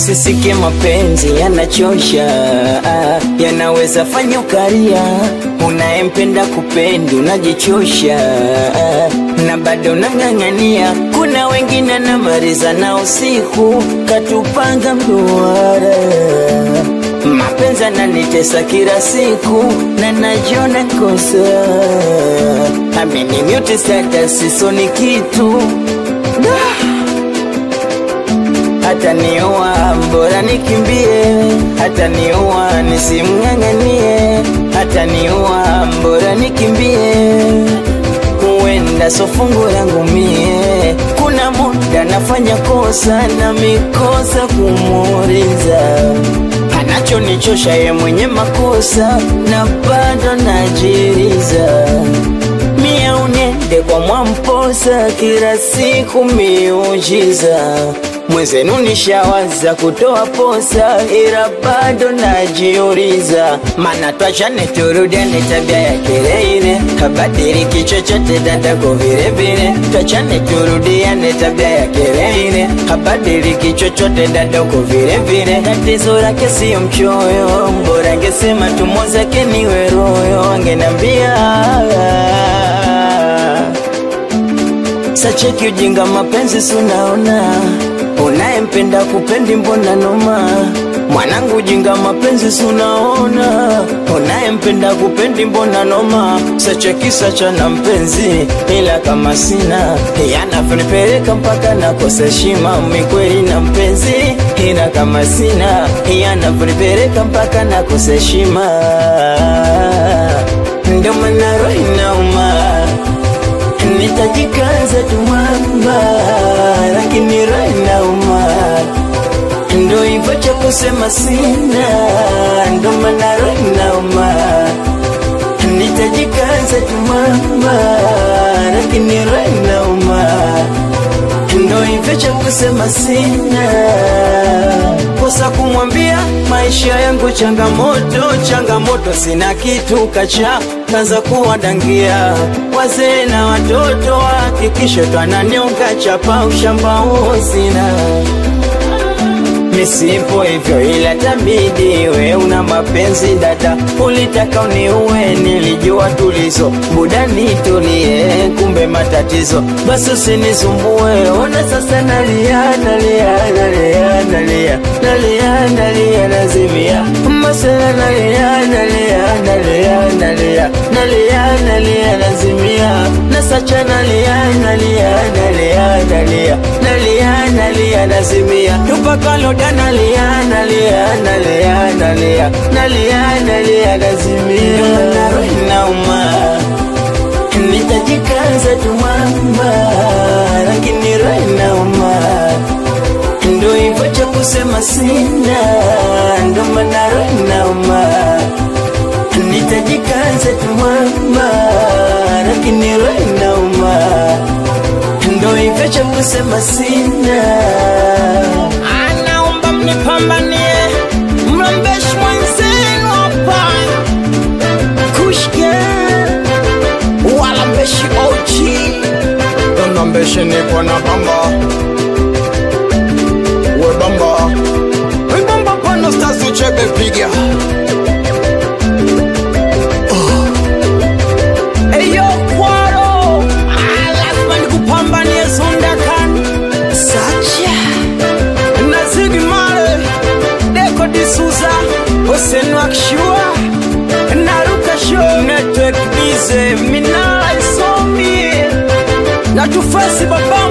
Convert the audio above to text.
usisike mapenzi yanachosha, yanaweza fanya ukaria. Unayempenda kupendi unajichosha, na bado nang'ang'ania. Kuna wengine namaliza na usiku, katupanga mduara. Mapenzi ananitesa kila siku na najiona kosa, amini mute status sisoni kitu hata niua bora nikimbie, hata niua nisimng'ang'anie, hata niua bora nikimbie, huenda so fungu langu mie. Kuna muda nafanya kosa na mikosa kumuuliza, anachonichosha ye mwenye makosa na bado najiriza mie unende kwa mwamposa kila siku miujiza mwenzenu nishawaza kutoa posa ila bado najiuliza, mana twachane turudiane, tabia yake ile ile habadiliki chochote dadako vile vile, twachane turudiane, tabia yake ile ile habadiliki chochote dadako vile vile. Tatizo lake siyo mchoyo, mbora angesema tumo zake niwe royo, angenambia Sacheki ujinga mapenzi sunaona unayempenda kupendi mbona noma mwanangu ujinga mapenzi sunaona unayempenda kupendi mbona noma sacheki sacha na mpenzi ila kama sina yanavyonipeleka mpaka nakosa heshima mikweli na mpenzi ila kama sina yanavyonipeleka mpaka nakosa heshima ndio maana roho inauma nitajikaza tu mwamba, lakini roho inauma, ndo hivyo cha kusema sina, ndo maana roho inauma. Nitajikaza tu mwamba, lakini roho inauma, ndo hivyo cha kusema sina kosa kumwambia maisha yangu changamoto, changamoto, sina kitu kacha kaza kuwadangia wazee na watoto, hakikisho twananyonga chapa ushamba huo sina misipo hivyo, ila tabidi we una mapenzi dada, ulitaka uniue, nilijua tulizo buda nitulie, kumbe matatizo, basi usinisumbue. Ona sasa nalia, nalia, nalia, nalia, nalia, nalia, nazimia masela, nalia, nalia, nalia, nalia, nalia, nalia, nazimia nasacha, nalia, nalia, nalia, nalia, nalia, nalia, nazimia tupakaloda nalia, nalia, nalia, nalia, nalia, nalia, nazimia naro inauma nitajikaza tu mwamba, lakini roho inauma, ndo hivyo cha kusema sina, ndo maana roho inauma. Nitajikaza tu mwamba, lakini roho inauma, ndo hivyo cha kusema sina. Anaomba mnipambanie, mrembeshi mwenzenu hapa kushke wala mbeshi ochi Dona mbeshe nipo na bamba We bamba We bamba pano stars uchebe piga eyo kwaro Ah, lazima nikupambanie zundakan sacha nazigi mare deko disuza osenwakshua naruka show network bize mina isomi natufasi baba